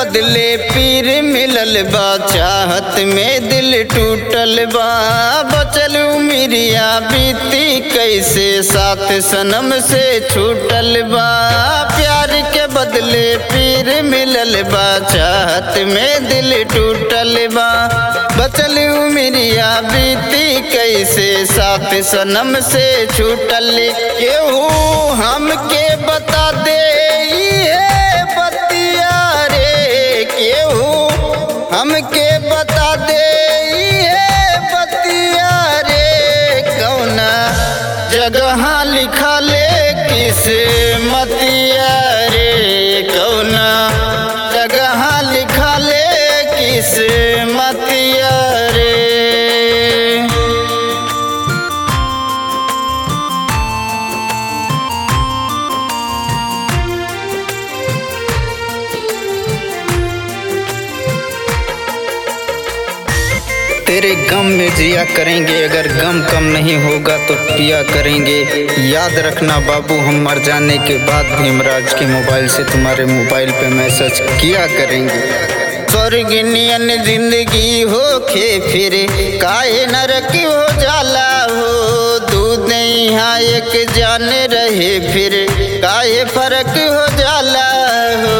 बदले पीर मिलल बा चाहत में दिल टूटल बा बचल उमिरिया बीती कैसे साथ सनम से छूटल बा प्यार के बदले पीर मिलल बा चाहत में दिल टूटल बा बचल उमिरिया बीती कैसे साथ सनम से छूटल केहू हमके बता दे ये बतिया रे केहू हमके बता दे ये बतिया रे कौना जगह लिखा ले किस मतिया रे कौना जगह लिखा ले किस मतिया रे तेरे गम में जिया करेंगे अगर गम कम नहीं होगा तो पिया करेंगे याद रखना बाबू हम मर जाने के बाद भीमराज के मोबाइल से तुम्हारे मोबाइल पे मैसेज किया करेंगे स्वर्ग नियन जिंदगी हो खे फिर काहे नरक हो जाला हो दूध यहाँ एक जान रहे फिर काहे फर्क हो जाला हो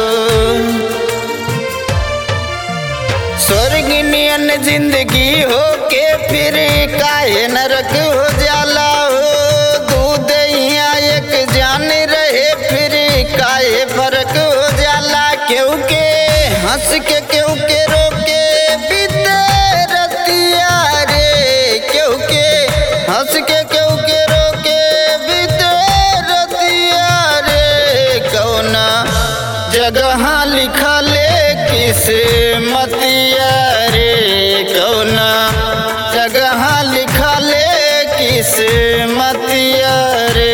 स्वर्ग नियन जिंदगी हो के फिर काहे नरक हो जाला हो दूध यहाँ एक जान रहे फिर काहे फर्क हो जाला केहू के हंस के केहू के रोके बीते रतिया रे केहू के हंस के केहू के रोके बीते रतिया रे कौना जगह लिखा ले किस मतिया रे कौना जगह लिखा ले किस मतिया रे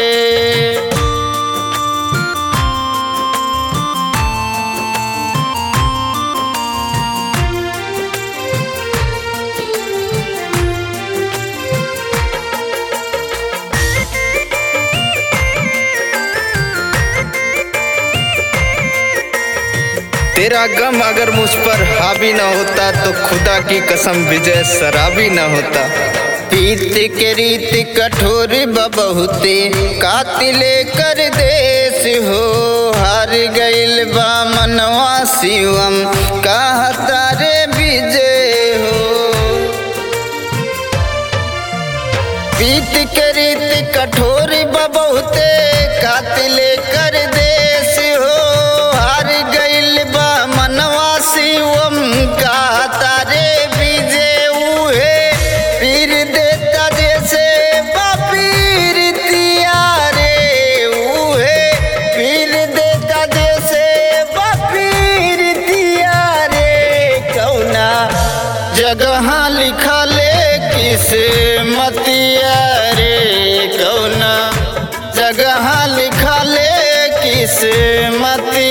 तेरा गम अगर मुझ पर हावी न होता तो खुदा की कसम विजय शराबी न होता पीत के रीत कठोर बहुते कातिले कर देश हो हार गइल बा मनवा शिवम कहता रे विजय हो पीत के रीत कठोर बहुते कातिले कर देश हो हार गइल बा मनवा शिवम का तारे विजय उहे पीर देता जैसे बापीर तिया रे उहे पीर देता जैसे बापीर तिया रे कौना जगह लिखा ले किस मतिया रे कौना जगह लिखा ले किस मतिया